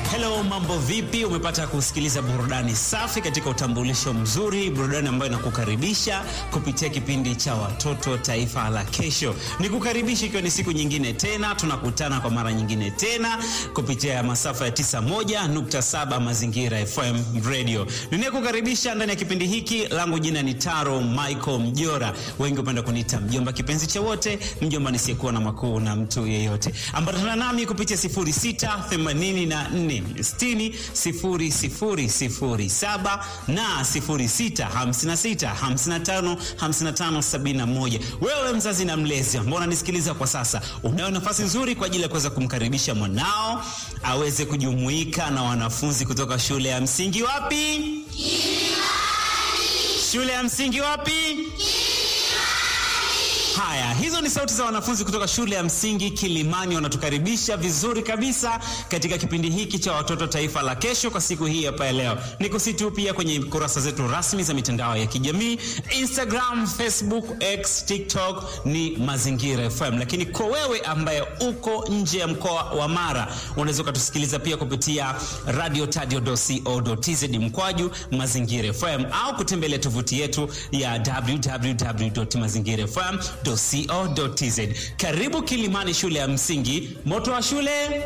Hello, mambo vipi? Umepata kusikiliza burudani safi katika utambulisho mzuri, burudani ambayo inakukaribisha kupitia kipindi cha Watoto Taifa la Kesho. Nikukaribisha ikiwa ni siku nyingine tena, tunakutana kwa mara nyingine tena kupitia masafa ya 91.7 Mazingira FM Radio. Ninayekukaribisha ndani ya kipindi hiki, langu jina ni Taro Michael Mjora, wengi hupenda kuniita mjomba, kipenzi cha wote, mjomba nisiyekuwa na makuu na mtu yeyote. Ambatana nami kupitia 0684 60 0007 na 0656 55 55 71. Wewe mzazi na mlezi ambao unanisikiliza kwa sasa, unayo nafasi nzuri kwa ajili ya kuweza kumkaribisha mwanao aweze kujumuika na wanafunzi kutoka shule ya msingi wapi? Shule ya msingi wapi? Haya, hizo ni sauti za wanafunzi kutoka shule ya msingi Kilimani, wanatukaribisha vizuri kabisa katika kipindi hiki cha Watoto Taifa la Kesho kwa siku hii hapa ya leo. Nikusitu pia kwenye kurasa zetu rasmi za mitandao ya kijamii Instagram, Facebook, X, TikTok ni Mazingira FM. Lakini kwa wewe ambaye uko nje ya mkoa wa Mara, unaweza ukatusikiliza pia kupitia radio tadio.co.tz mkwaju Mazingira FM au kutembelea tovuti yetu ya www.mazingirafm co.tz. Karibu Kilimani, shule ya msingi. Moto wa shule